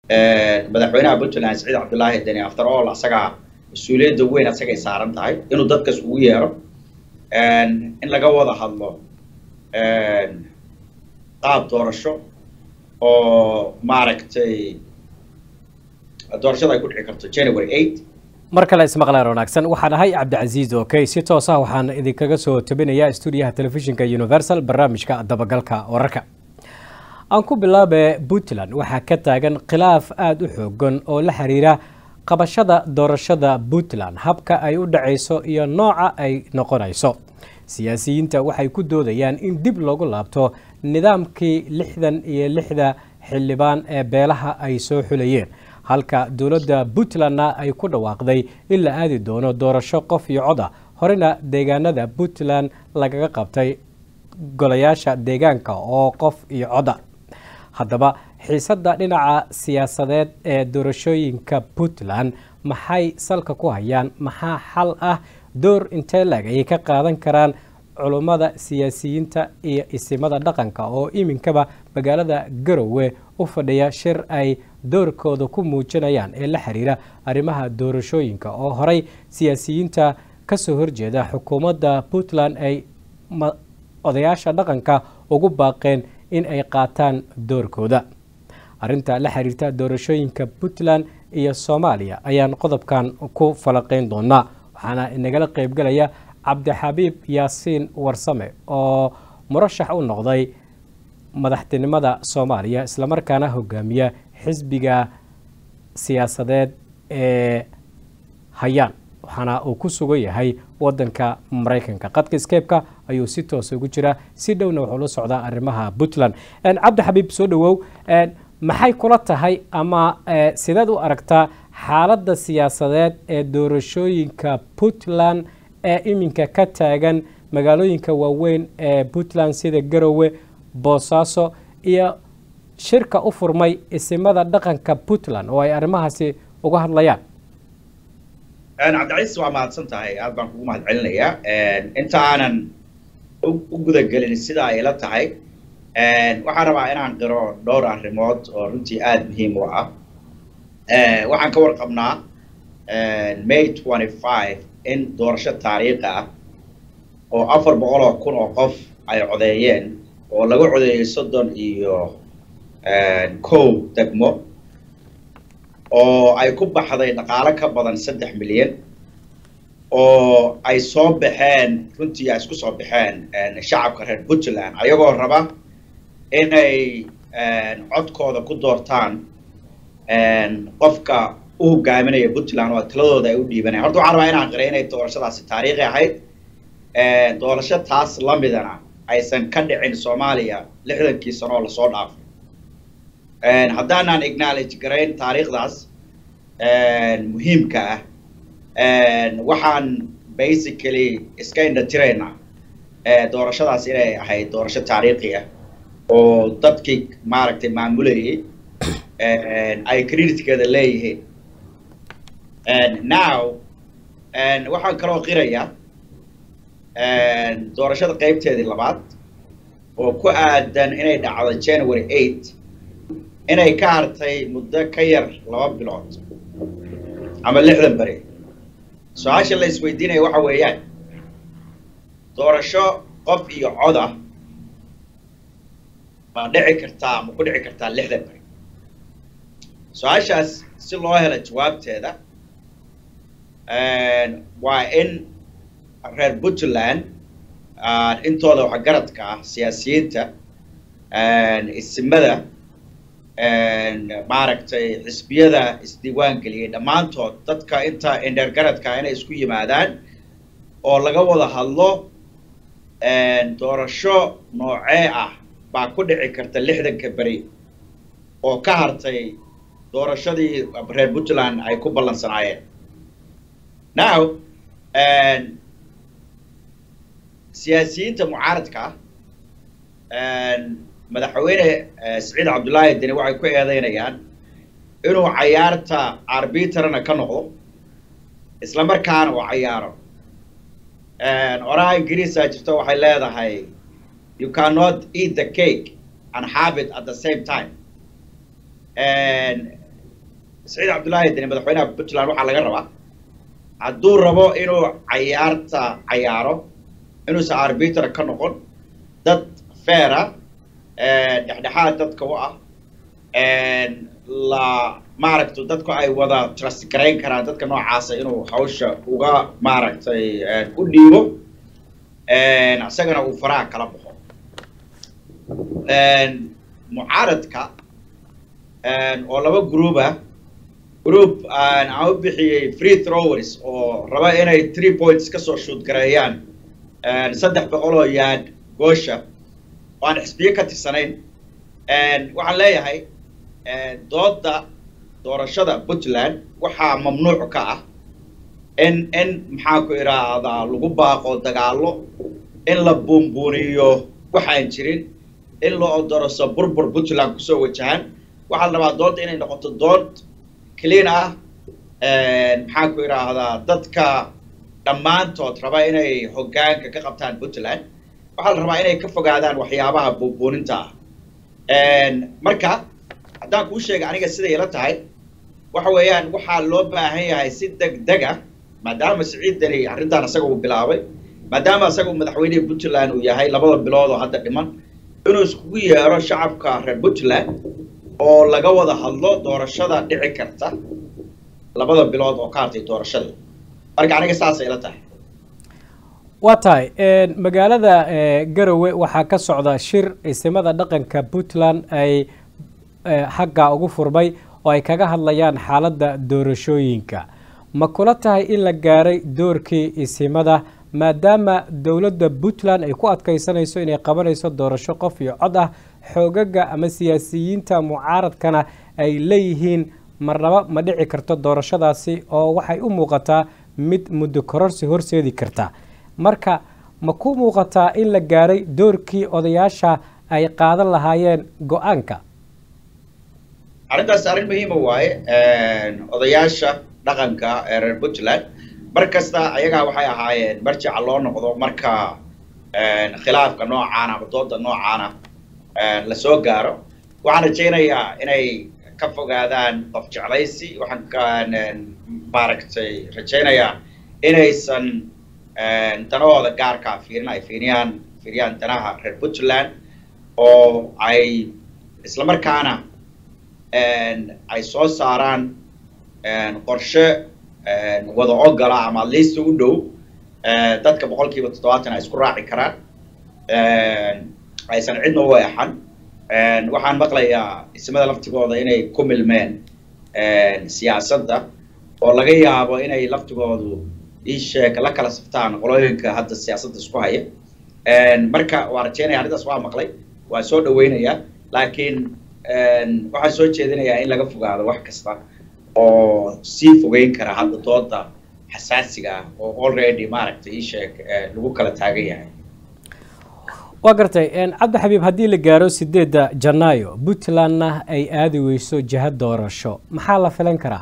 madaxweynaha puntland saciid cabdullaahi deni after all asagaa mas-uuliyadda weyn asagay saaran tahay inuu dadkas ugu yeero in laga wada hadlo qaab doorasho oo maaragtay doorashada ay ku dhici karto january eight mar kale ismaqlaan wanaagsan waxaan ahay cabdicasiis okey si toos ah waxaan idinkaga soo tabinayaa stuudiyaha telefishinka universal barnaamijka dabagalka wararka aan ku bilaabe puntland waxaa ka taagan khilaaf aada u xoogan oo la xiriira qabashada doorashada puntland habka ay u dhacayso iyo nooca ay noqonayso siyaasiyiinta waxay ku doodayaan in dib loogu laabto nidaamkii lixdan iyo lixda xildhibaan ee beelaha ay soo xulayeen halka dowladda puntlandna ay ku dhawaaqday in la aadi doono doorasho qof iyo cod ah horena deegaanada puntland lagaga qabtay golayaasha deegaanka oo qof iyo coda haddaba xiisadda dhinaca siyaasadeed ee doorashooyinka puntland maxay salka ku hayaan maxaa xal ah door intee lag ayay ka qaadan karaan culummada siyaasiyiinta iyo isimada dhaqanka oo iminkaba magaalada garowe u fadhiya shir ay doorkooda ku muujinayaan ee la xiriira arrimaha doorashooyinka oo horey siyaasiyiinta kasoo horjeeda xukuumadda puntland ay odayaasha dhaqanka ugu baaqeen in ay qaataan doorkooda arrinta la xiriirta doorashooyinka puntland iyo soomaaliya ayaan qodobkan ku falaqeyn doonaa waxaana inagala qeybgalaya cabdixabiib yaasiin warsame oo murashax u noqday madaxtinimada soomaaliya islamarkaana hogaamiya xisbiga siyaasadeed ee hayaan waxaana uu ku sugan yahay wadanka maraykanka qadka skeebka ayuu si toosa ugu jiraa si dhowna wuxuu la socdaa arrimaha puntland cabdixabiib soo dhawow maxay kula tahay ama sideed u aragtaa xaaladda siyaasadeed ee doorashooyinka puntland ee iminka ka taagan magaalooyinka waaweyn ee puntland sida garowe boosaaso iyo shirka u furmay isimada dhaqanka puntland oo ay arrimahaasi uga hadlayaan cabdicaiis waa mahadsan tahay aad baan kugu mahad celinayaa inta aanan u gudagelin sida ay la tahay waxaan rabaa inaan qiro dhowr arrimood oo runtii aada muhiim u ah waxaan ka warqabnaa may twenty five in doorasho taariikhi ah oo afar boqol oo kun oo qof ay codeeyeen oo laga codeeyey soddon iyo kow degmo oo ay ku baxday dhaqaalo ka badan saddex milyan oo ay soo baxeen runtii ay isku soo baxeen shacabka reer puntland ayagoo raba inay codkooda ku doortaan qofka u hogaaminaya puntland oo taladooda ay u dhiibanayaan horta waxaan rabaa inaan qiray inay doorashadaasi taariikhi ahayd doorasho taas lamidana aysan ka dhicin soomaaliya lixdankii sano oo lasoo dhaafay haddaanaan acknowledge garayn taariikhdaas muhiimka ah waxaan basically iska indhatiraynaa doorashadaas inay ahayd doorasho taariikhi ah oo dadkii maaragtay maamulayay ay creditkeeda leeyihiin now waxaan kaloo qirayaa doorashada qeybteedii labaad oo ku aadan inay dhacdo january eight inay ka hartay muddo ka yar laba bilood ama lixdan beri su-aasha la isweydiinaya waxa weeyaan doorasho qof iyo coda ma dhici kartaa ma ku dhici kartaa lixdan beri su-aashaas si loo helo jawaabteeda waa in reer puntland intooda waxgaradka ah siyaasiyiinta isimada maaragtay xisbiyada isdiiwaan geliyay dhammaantood dadka inta indhergaradka inay isku yimaadaan oo laga wada hadlo doorasho noocee ah baa ku dhici karta lixdanka beri oo ka hartay doorashadii reer puntland ay ku ballansanaayeen now siyaasiyiinta mucaaradka ah madaxweyne saciid cabdullaahi deni waxay ku eedeynayaan inuu cayaarta arbitrana ka noqdo isla markaana uu cayaaro oraha ingiriisa jirto waxay leedahay you cannot eat the cake and have it at the same time saciid cabdullaahi deni madaxweynaha puntland waxaa laga rabaa hadduu rabo inuu cayaarta cayaaro inuusan arbiter ka noqon dad feera dhexdhexaad dadka u ah la maaragta dadku ay wada trust garayn karaan dadka noocaasa inuu hawsha uga maaragtay u dhiibo isagana uu faraha kala baxo mucaaradka oo laba group ah group aan u bixiyey free throwers oo raba inay three points kasoo shoot gareeyaan saddex boqol oo yaad goosha oo aan xisbiye ka tirsanayn waxaan leeyahay dooda doorashada puntland waxaa mamnuuc ka ah in in maxaa ku idhaahdaa lagu baaqo dagaalo in la buunbuuniyo waxaan jirin in la odoroso burbur puntland kusoo wajahan waxaa la rabaa doodda inay noqoto dood clean ah maxaa ku idhaahdaa dadka dhammaantood raba inay hoggaanka ka qabtaan puntland waxaa la rabaa inay ka fogaadaan waxyaabaha buunbuuninta ah marka haddaan kuu sheega aniga siday ila tahay waxa weeyaan waxaa loo baahan yahay si deg deg ah maadaama siciidani arrintan isaga uu bilaabay maadaama isaga uu madaxweynihii puntland uu yahay labada bilood oo hadda dhiman inuu iskugu yeero shacabka reer puntland oo laga wada hadlo doorashada dhici karta labada bilood oo ka hartay doorashada marka aniga saasay ila tahay waa tahay magaalada garowe waxaa ka socda shir isimada dhaqanka puntland ay xagga ugu furmay oo ay kaga hadlayaan xaaladda doorashooyinka ma kula tahay in la gaaray doorkii isimada maadaama dowladda puntland ay ku adkaysanayso inay qabanayso doorasho qof iyo cod ah xoogaga ama siyaasiyiinta mucaaradkana ay leeyihiin marnaba ma dhici karto doorashadaasi oo waxay u muuqataa mid muddo kororsi horseedi karta marka ma ku muuqataa in la gaaray doorkii odayaasha ay qaadan lahaayeen go-aanka arrintaas arrin muhiima waaye odayaasha dhaqanka ee reer puntland mar kasta ayagaa waxay ahaayeen marjaca loo noqdo marka khilaafka noocaana ama dooda noocaana lasoo gaaro waxaan rajaynayaa inay ka fogaadaan qof jeclaysi waxaan maaragtay rajaynayaa inaysan danahooda gaarkaa fiirin ay fiiriyaan fiiriyaan danaha reer puntland oo ay islamarkaana ay soo saaraan qorshe wada ogola ama liista u dhow dadka boqol kiiba toddobaatan ay isku raaci karaan aysan cidna u eexan waxaan maqlayaa ismada laftigooda inay ku milmeen siyaasadda oo laga yaabo inay laftigoodu iisheeg la kala saftaan qolooyinka hadda siyaasadda isku haya marka waa rajeynaya arrintaas waa maqlay waa soo dhaweynayaa laakiin waxaan soo jeedinayaa in laga fogaado wax kasta oo sii fogeyn kara hadda dooda xasaasiga ah oo already maaragtay iisheeg lagu kala taagan yahay waa gartay cabdi xabiib haddii la gaaro sideedda janaayo puntlandna ay aadi weyso jiha doorasho maxaa la filan karaa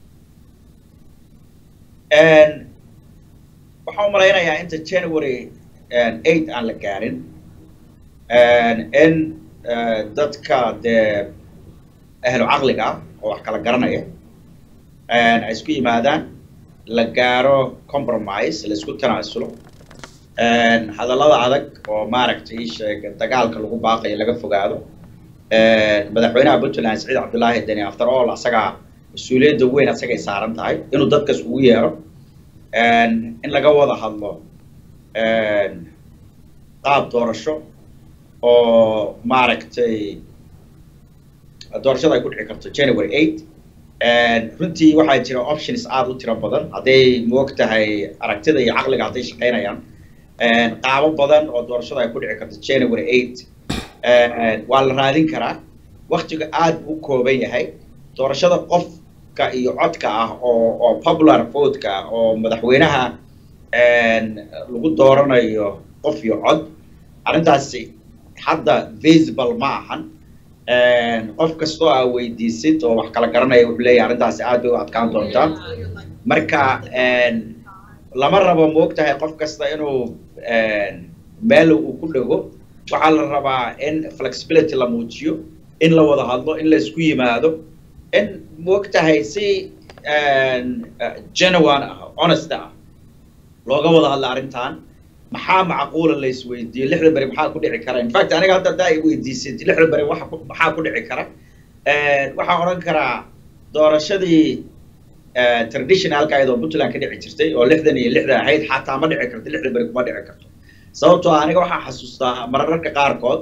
waxaan umalaynayaa inta january eight aan la gaarin in dadka dee ahlu caqliga ah oo wax kala garanaya ay isku yimaadaan la gaaro compromise la isku tanaasulo hadallada adag oo maaragtay isheeg dagaalka lagu baaqayo laga fogaado madaxweynaha puntland saciid cabdullaahi deni after all asagaa mas-uuliyadda weyn asagay saaran tahay inuu dadkas ugu yeero in laga wada hadlo qaab doorasho oo maaragtay doorashada ay ku dhici karto january eight runtii waxaa jira options aada u tiro badan hadday moog tahay aragtida iyo caqliga hadday shaqaynayaan qaabo badan oo doorashada ay ku dhici karto january eight waa la raadin karaa waktiga aada u kooban yahay doorashada qofka iyo codka ah oo oo popular votka ah oo madaxweynaha lagu dooranayo qof iyo cod arrintaasi hadda visible ma ahan qof kastoo aa weydiisid oo wax kala garanaya wuxuu leeyahay arrintaasi aad bay u adkaan doontaa marka lama rabo moogtahay qof kasta inuu meel uu ku dhego waxaa la rabaa in flexibility la muujiyo in la wada hadlo in la isku yimaado in moogtahay si genuine ah honest ah looga wada hadla arrintan maxaa macquula la isweydiiyo lixda beri maxaa ku dhici kara infact aniga hadda haddaa i weydiisay lixda beri waxa maxaa ku dhici kara waxaan odhan karaa doorashadii traditionalka ahayd oo puntland ka dhici jirtay oo lixdan iyo lixda ahayd xataa ma dhici karto lixda beri kuma dhici karto sababtoo ah aniga waxaan xasuustaa mararka qaarkood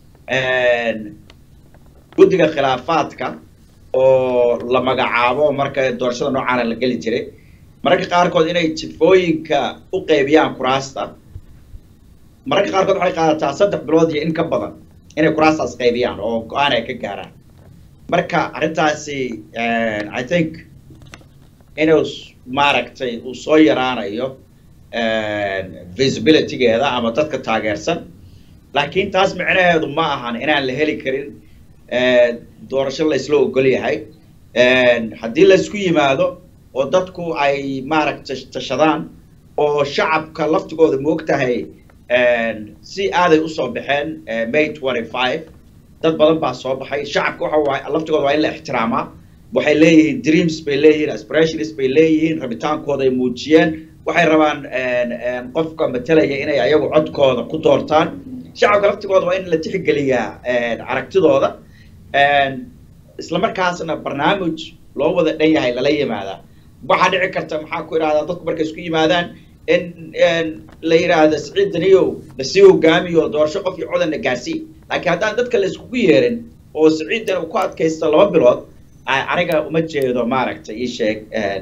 guddiga khilaafaadka oo la magacaabo marka doorashada noocaana la geli jiray mararka qaarkood inay jifooyinka u qaybiyaan kuraasta mararka qaarkood waxay qaadataa saddex bilood iyo in ka badan inay kuraastaas qaybiyaan oo go-aan ay ka gaaraan marka arrintaasi i think inuu maaragtay uu soo yaraanayo visibilitygeeda ama dadka taageersan laakiin taas micnaheedu ma ahan inaan la heli karin doorasho la isla ogol yahay haddii laysku yimaado oo dadku ay maaragtay tashadaan oo shacabka laftigooda moogtahay si aaday usoo baxeen may twenty five dad badan baa soo baxay shacabka waxa waay laftigooda waa in la ixtiraamaa waxay leeyihiin dreams bay leeyihiin aspirations bay leeyihiin rabitaankooda ay muujiyeen waxay rabaan qofka matelaya inay ayagu codkooda ku doortaan shacabka laftigooda waa in la tixgeliyaa aragtidooda isla markaasna barnaamij loo wada dhan yahay lala yimaadaa waxaa dhici karta maxaa ku idhahdaa dadku markay isku yimaadaan in la yidhaahdo siciid daniyow lasii hogaamiyo doorasho qof iyo codanna gaarsii laakiin haddaan dadka la iskugu yeerin oo siciidan uu ku adkaysto laba bilood aniga uma jeedo maaragtay ii sheeg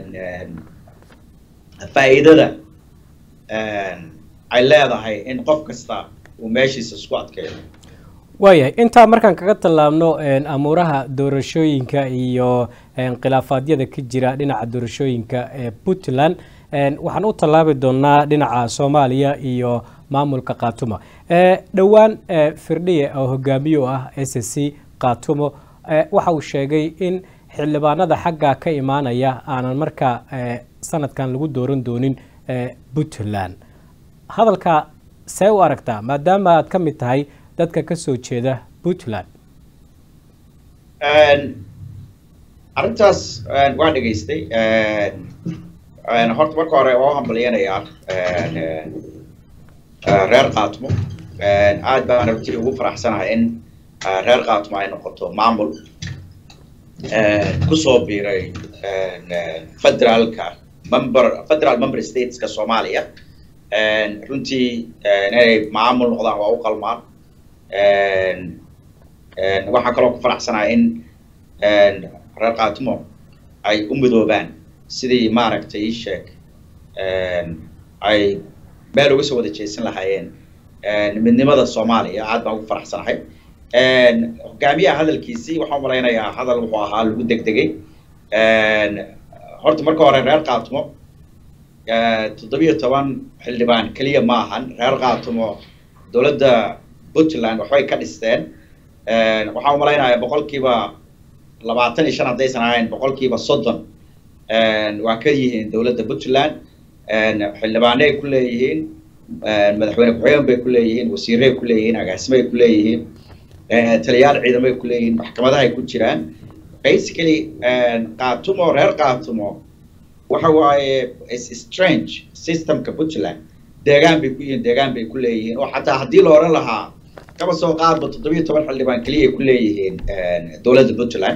faa'iidada ay leedahay in qof kasta uu meeshiisa isku adkeeyo waayahay intaa markaan kaga tallaabno amuuraha doorashooyinka iyo khilaafaadyada ka jira dhinaca doorashooyinka ee puntland waxaan u tallaabi doonaa dhinaca soomaaliya iyo maamulka khaatumo dhowaan firdhiye oo hogaamiye u ah s c khaatumo waxa uu sheegay in xildhibaanada xagga ka imaanaya aanan markaa sanadkan lagu dooran doonin puntland hadalka see u aragtaa maadaama aad ka mid tahay dadka ka soo jeeda puntland arrintaas waa dhegaystay horta marka hore waa u hambalyanayaa reer khaatmo aad baan runtii ugu faraxsanahay in reer khaatmo ay noqoto maamul kusoo biiray federaalka member federal member stateska soomaaliya runtii inay maamul noqdaan waa u qalmaan waxaan kaloo ku faraxsanahay in reer khaatimo ay u midoobaan sidii maaragtay ii sheeg ay meel uga soo wada jeesan lahaayeen midnimada soomaaliya aad baan ugu faraxsanahay hogaamiyaha hadalkiisii waxaan malaynayaa hadal wuxuu ahaa lagu degdegay horta marka hore reer khaatimo toddobiyo toban xildhibaan keliya ma ahan reer khaatimo dowladda puntland waxbay ka dhisteen waxaan umalaynayaa boqolkiiba labaatan iyo shan haddaysan ahayn boqolkiiba soddon waa ka yihiin dowladda puntland xildhibaanay ku leeyihiin madaxweyne ku-xigeen bay ku leeyihiin wasiiray ku leeyihiin agaasimay ku leeyihiin taliyaal ciidamay ku leeyihiin maxkamadahay ku jiraan basically khaatumo reer khaatumo waxa waaye strange systemka puntland deegaan bay ku yihiin deegaan bay ku leeyihiin oo xataa haddii la odhan lahaa kaba soo qaadba toddobiyo toban xildhibaan keliya ku leeyihiin dowladda puntland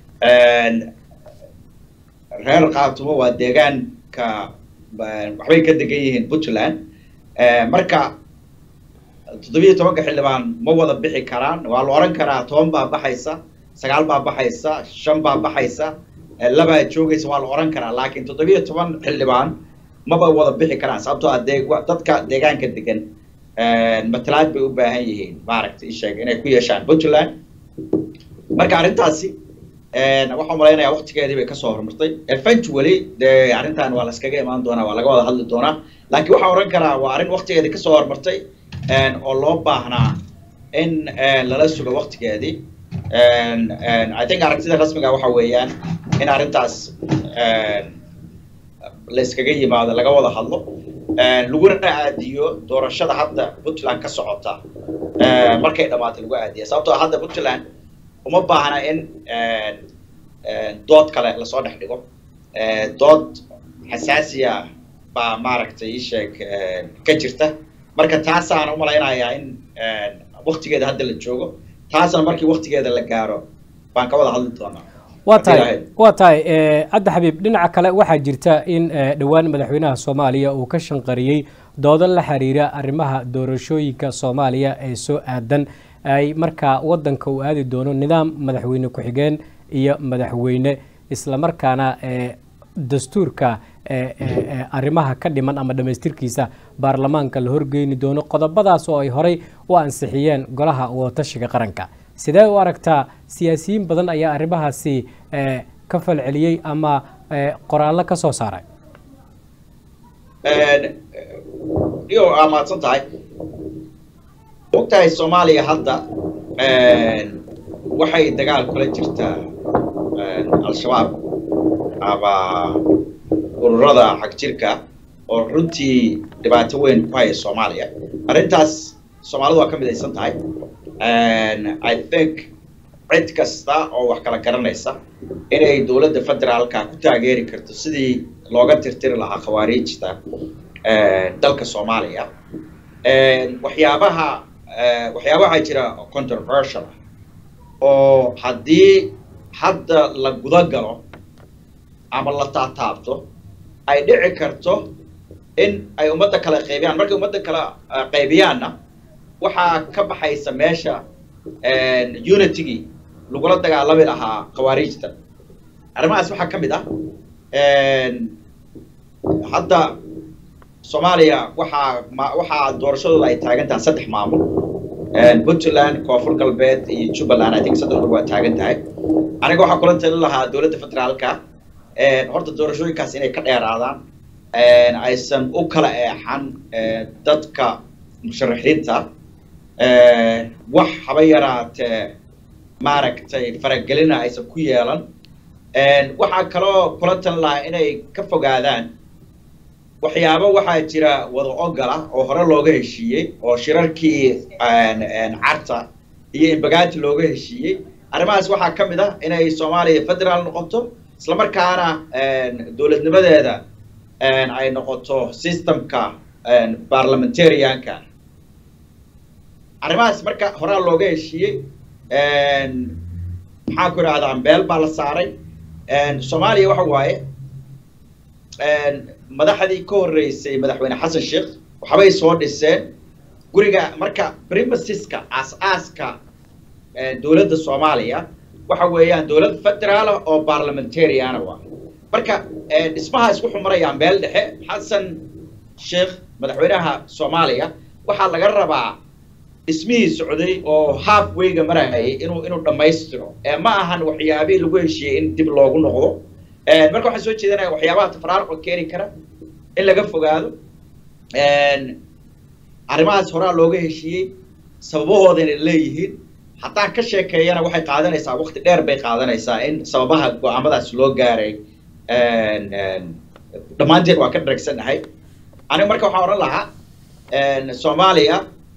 reer khaatumo waa deegaanka waxbay ka degan yihiin puntland marka toddobiyo tobanka xildhibaan ma wada bixi karaan waa la odhan karaa toban baa baxaysa sagaal baa baxaysa shan baa baxaysa labaa joogaysa waa la odhan karaa laakiin toddobiyo toban xildhibaan maba wada bixi karaan sababtoo ah dee dadka deegaanka degan matalaad bay u baahan yihiin maaragtay isheeg inay ku yeeshaan puntland marka arrintaasi waxaan malaynayaa waktigeedii bay kasoo horumartay eventually dee arrintan waa la iskaga imaan doonaa waa laga wada hadli doonaa laakiin waxaan odhan karaa waa arrin waktigeedii kasoo horumartay oo loo baahnaa in lala sugo waktigeedii i think aragtida rasmiga waxa weeyaan in arrintaas la iskaga yimaado laga wada hadlo laguna aadiyo doorashada hadda puntland ka socota markay dhammaatay lagu aadiya sababtoo hadda puntland uma baahna in dood kale lasoo dhex dhigo dood xasaasiya baa maaragtay ii sheeg ka jirta marka taasaan u malaynayaa in waktigeeda hadda la joogo taasna markii waktigeeda la gaaro baan ka wada hadli doonaa waa tahay waa tahay cabdi xabiib dhinaca kale waxaa jirta in dhowaan madaxweynaha soomaaliya uu ka shanqariyey doodo la xiriira arrimaha doorashooyinka soomaaliya ee soo aadan ay markaa wadanka uu aadi doono nidaam madaxweyne ku-xigeen iyo madaxweyne islamarkaana dastuurka arrimaha ka dhiman ama dhammaystirkiisa baarlamaanka la horgeyni doono qodobadaas oo ay horey u ansixiyeen golaha wadatashiga qaranka sidee u aragtaa siyaasiyiin badan ayaa arrimahaasi ka falceliyey ama qoraallo ka soo saaray iyo aa mahadsan tahay ogtahay soomaaliya hadda waxay dagaal kula jirtaa al-shabaab ama ururada xagjirka oo runtii dhibaato weyn ku haya soomaaliya arrintaas soomaalidu waa ka midaysan tahay i think cid kasta oo wax kala garanaysa inay dowladda federaalka ku taageeri karto sidii looga tirtiri lahaa khawaariijta dalka soomaaliya waxyaabaha waxyaabaha jira controversial ah oo haddii hadda la guda galo ama la taataabto ay dhici karto in ay ummadda kale qaybiyaan markay ummadda kale qaybiyaanna waxaa ka baxaysa meesha unitygii lagula dagaalami lahaa khawaariijta arrimahaas waxaa ka mid ah hadda soomaaliya waxaa ma waxaa doorashadooda ay taagan tahay saddex maamul puntland koonfur galbeed iyo jubbaland i think saddexdu waa taagan tahay aniga waxaa kula talin lahaa dowladda federaalka horta doorashooyinkaas inay ka dheeraadaan aysan u kala eexan dadka musharaxiinta wax haba yaraatee maaragtay faragelina aysan ku yeelan waxaa kaloo kula talin lahaa inay ka fogaadaan waxyaabo waxaa jira wada ogola oo hore looga heshiiyey oo shirarkii carta iyo imbagaati looga heshiiyey arrimahaas waxaa ka mid ah inay soomaaliya federaal noqoto islamarkaana dowladnimadeeda ay noqoto systemka parliamentarianka arrimahaas marka horaa looga heshiiyey maxaan ku idhahdaa beel baa la saaray soomaaliya waxa waaye madaxdii ka horreysay madaxweyne xasan sheekh waxbay soo dhiseen guriga marka primasiska aas-aaska dowladda soomaaliya waxa weeyaan dowlad federaala oo parliamentariana waa marka dhismahaas wuxuu marayaa meel dhexe xasan sheekh madaxweynaha soomaaliya waxaa laga rabaa dhismihii socday oo half wayga marayay inuu inuu dhammaystiro ma ahan waxyaabihii lagu heshiiyey in dib loogu noqdo marka waxaan soo jeedinaya waxyaabaha tafaraaruqa keeni kara in laga fogaado arrimahaas horaa looga heshiiyey sababahooda inay leeyihiin haddaan ka sheekeeyana waxay qaadanaysaa waqti dheer bay qaadanaysaa in sababaha go-aamadaas loo gaaray dhammaanteen waa ka dharagsannahay aniga marka waxaan odhan lahaa soomaaliya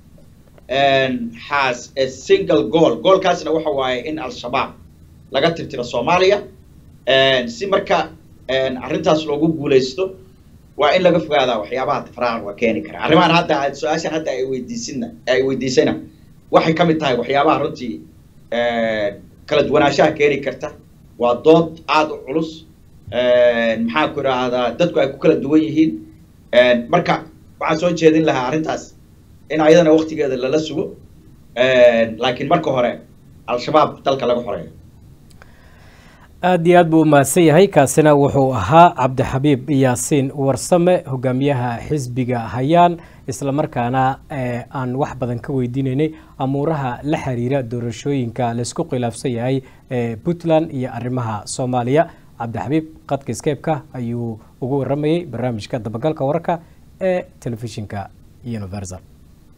has a single goal goolkaasna waxa waaye in al-shabaab laga tirtiro soomaaliya si marka arrintaas loogu guulaysto waa in laga fogaadaa waxyaabaha tafraaqan waa keeni kara arrimahan hadda su-aashan hadda ay weydiisina ay weydiisayna waxay ka mid tahay waxyaabaha runtii kala duwanaanshaha keeni karta waa dood aada u culus maxaan ku idhaahdaa dadku ay ku kala duwan yihiin marka waxaan soo jeedin lahaa arrintaas in ayadana waktigeeda lala sugo laakiin marka hore al-shabaab dalka laga xoreeyo aada iyo aad buu umahadsan yahay kaasina wuxuu ahaa cabdixabiib yaasiin warsame hogaamiyaha xisbiga hayaan islamarkaana aan wax badan ka weydiinaynay amuuraha la xiriira doorashooyinka laysku khilaafsan yahay puntland iyo arrimaha soomaaliya cabdixabiib qadka skeebka ayuu ugu waramayey barnaamijka dabagalka wararka ee telefishinka universal